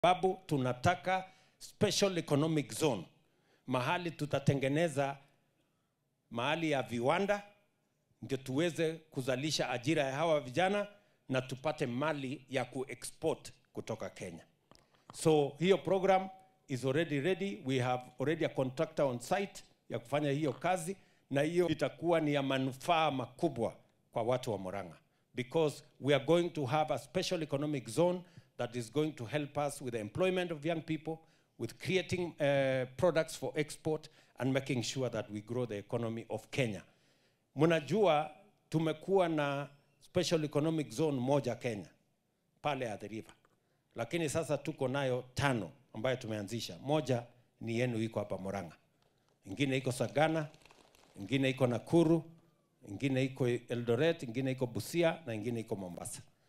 sababu tunataka special economic zone, mahali tutatengeneza mahali ya viwanda, ndio tuweze kuzalisha ajira ya hawa vijana na tupate mali ya kuexport kutoka Kenya. So hiyo program is already ready. We have already a contractor on site ya kufanya hiyo kazi, na hiyo itakuwa ni ya manufaa makubwa kwa watu wa Murang'a because we are going to have a special economic zone that is going to help us with the employment of young people, with creating uh, products for export and making sure that we grow the economy of Kenya. Mnajua tumekuwa na special economic zone moja Kenya pale at the river, lakini sasa tuko nayo tano ambayo tumeanzisha. Moja ni yenu iko hapa Murang'a, ingine iko Sagana, ingine iko Nakuru, ingine iko Eldoret, ingine iko Busia na ingine iko Mombasa.